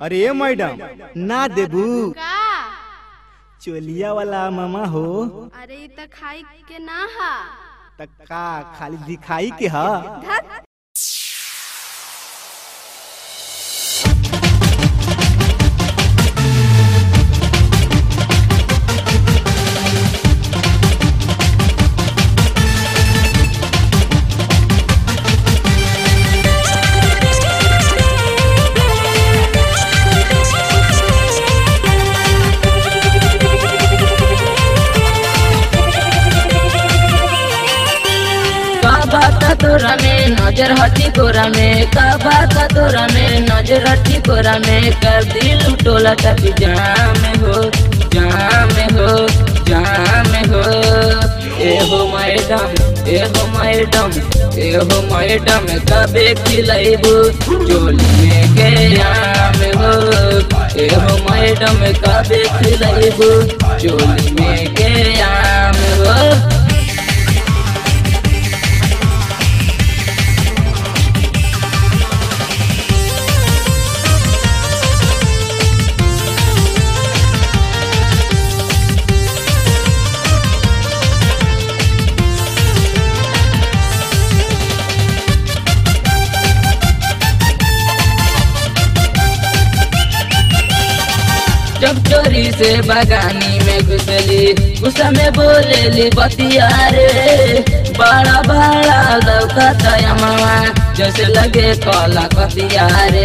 अरे मैडम ना देबू का चोलिया वाला मामा हो अरे इ त खाई के ना हा त का खाली दिखाई के ह धत का बात तोरा में नजर हटी गोरा में का बात तोरा में नजर हटी गोरा में कर दिल टोला टपी जाम हो जाम हो जाम हो ए हो मैडम ए हो मैडम ए हो मैडम कबे खिलाइबू चोली में के आम हो ए हो मैडम कबे खिलाइबू चोली में के आम हो जब चोरी से बगानी में घुसली गुस्सा में बोलेली बतिया रे बड़ा बड़ा लौकता मामा जैसे लगे कला कतिया रे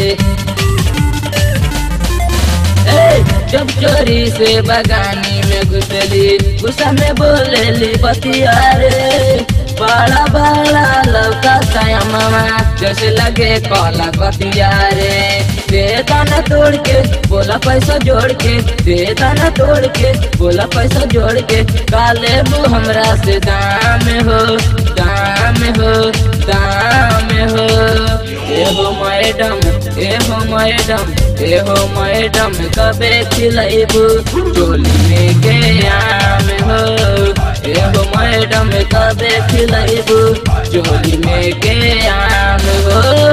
ए, जब चोरी से बगानी में घुसली गुस्सा में बोलेली बतिया रे बड़ा बड़ा लौकता मामा जैसे लगे कला कतिया रे दे दाना तोड़ के बोला पैसा जोड़ के दे दाना तोड़ के बोला पैसा जोड़ के काले बू हमरा से दाम हो दाम हो दाम हो ए हो मैडम ए हो मैडम ए हो मैडम कबे खिलाइबू चोली में के आम हो ए हो मैडम कबे खिलाइबू चोली में के आम हो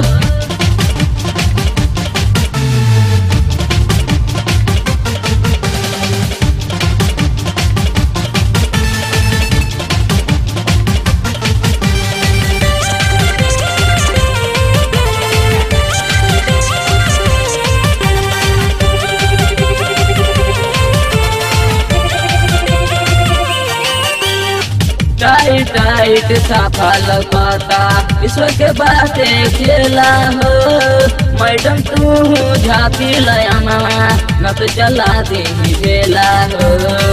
टाइट टाइट साफा लगता ईश्वर के बाते खेला हो मैडम तू झापी लया न तो चला दे झेला हो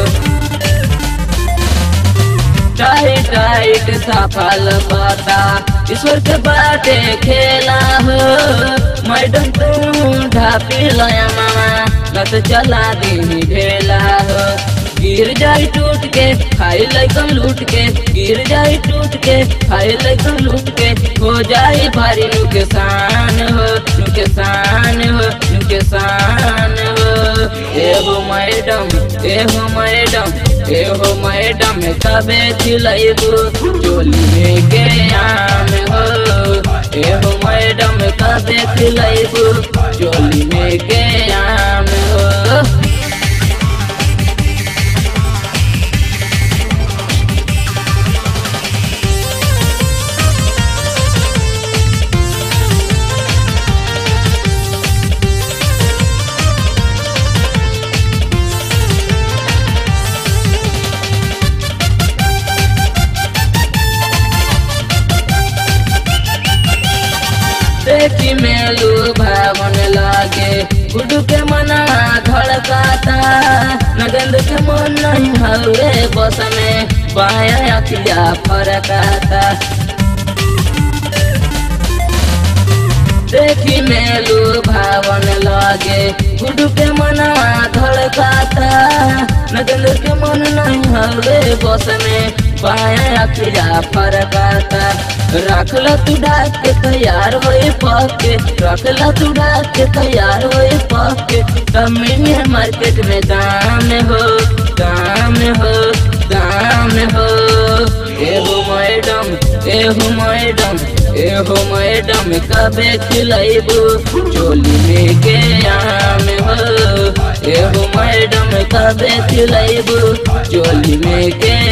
टाइट टाइट साफा लगता ईश्वर के बाते खेला हो मैडम तू ढापी लया न तो चला दे झेला हो गिर जाई टूट के खाई लैकन लूट के गिर जाई टूट के खाई लैकन लूट के हो जाई भारी नुकसान हो नुकसान हो नुकसान हो ए हो मैडम ए हो मैडम ए हो मैडम कबे खिलाइबू चोली में के आम हो ए हो मैडम कबे खिलाइबू चोली में के आम हो देखी मेलू भावन लागे गुडू के मना धड़काता नगंद के मन नहीं हवे बस में बाया अखिया फरकाता देखी मेलू भावन लागे गुडू के मना धड़काता नगंद के मन नहीं हवे बस में बाया अखिया फरकाता रखला तू डाक के तैयार होए पके रखला तू डाक के तैयार होए पके तमिनी मार्केट में दाम हो दाम हो दाम हो एहो मैडम एहो मैडम एहो मैडम कबे खिलाइबू चोली में के आ तबे चिलैबू चोली में के